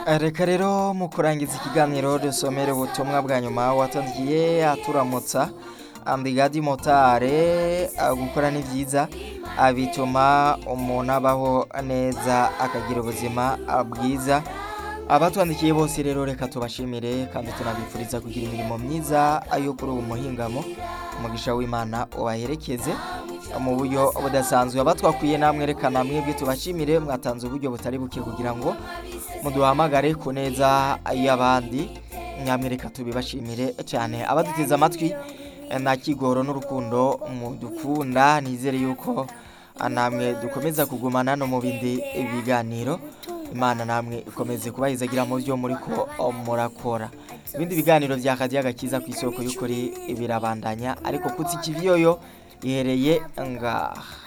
reka rero mu kurangiza ikiganiro dusomere ubutumwa bwa nyuma watangiye aturamutsa andigadi motare gukora ni byiza bituma umuntu abaho neza akagira ubuzima bwiza abatwandikiye bose rero reka tubashimire kandi tunabifuriza kugira imirimo myiza yo kuri ubu muhingamo umugisha w'imana ubaherekeze mu buryo budasanzwe abatwakwiye namwe rekana mwebwe tubashimire mwatanze uburyo butari buke kugira ngo muduhamagare ku neza y'abandi namwe reka tubibashimire cyane abaduteze amatwi nta kigoro n'urukundo mudukunda nizere yuko namwe dukomeza kugumana no mu bindi biganiro imana namwe ikomeze kubahizagira mu byo muri ko murakora ibindi biganiro bya kadiyo agakiza ku isoko y'ukuri birabandanya ariko kutsi ikiviyoyo ihereye ngaha